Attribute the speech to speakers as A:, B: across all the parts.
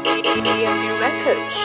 A: EMB Records.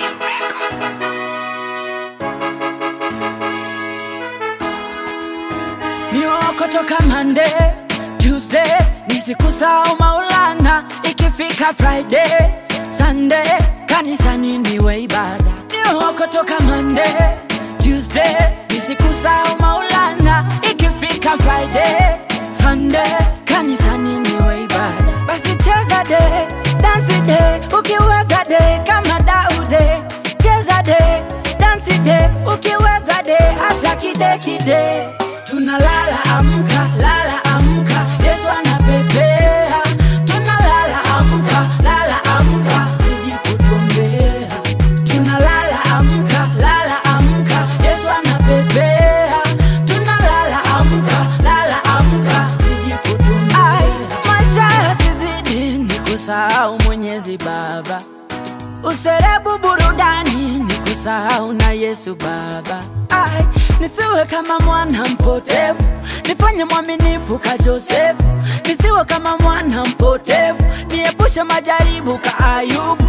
B: Nioko toka Monday, Tuesday, nisikusahau Maulana, ikifika Friday, Sunday, kanisani niwe ibada. Nioko toka Monday, Tuesday, nisikusahau Maulana, ikifika Friday, Sunday, kanisani niwe ibada. Basi cheza de, dansi de, ukiweza de kama Daude, cheza de, dansi de, ukiweza de hata kide kide tunalala amka lala amka yesu anapepea tunalala amka lala amka siji kutuombea tunalala amka lala amka yesu anapepea tunalala amka lala amka siji kutuombea maisha yasizidi ni kusahau mwenyezi baba userebu burudani ni kusahau na yesu baba Ai, nisiwe kama mwana mpotevu nifanye mwaminifu ka josefu nisiwe kama mwana mpotevu niepushe majaribu ka ayubu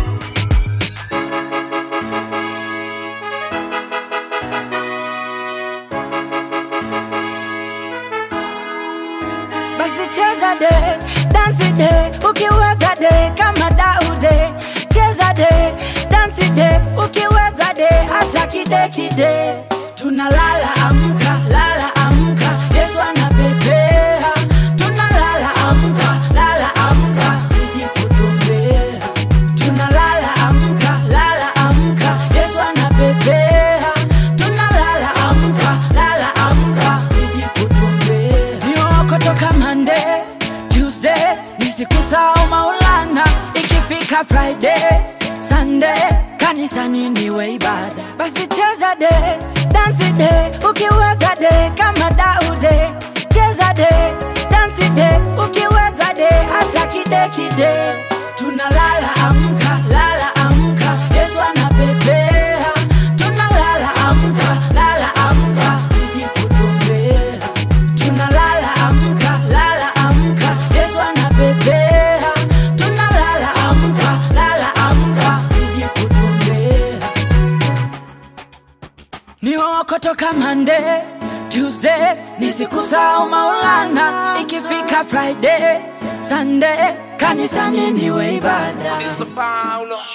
B: basi cheza de dansi de ukiweza de kama daude cheza de dansi de ukiweza de hata kide kide tunalala amka lala amka yesu anapepea tunalala amka lala amka siji kutumbea tunalala amka lala amka yesu anapepea tunalala amka lala amka siji kutumbea nioko toka mande tuesday nisikusahau maulana ikifika friday sunday kanisani niwe ibada basi cheza de dansi de ukiweza de kama daude cheza de dansi de ukiweza de hata kide kide tunalala amka lala amka yesu anapepea tunalala amka lala amka siji kutumbea tunalala amka lala amka yesu anapepea tunalala amka lala amka siji kutumbea nioko toka Monday, Tuesday, nisikusahau Maulana, ikifika Friday, Sunday, kanisani niwe ibada.
C: It's a Paulo.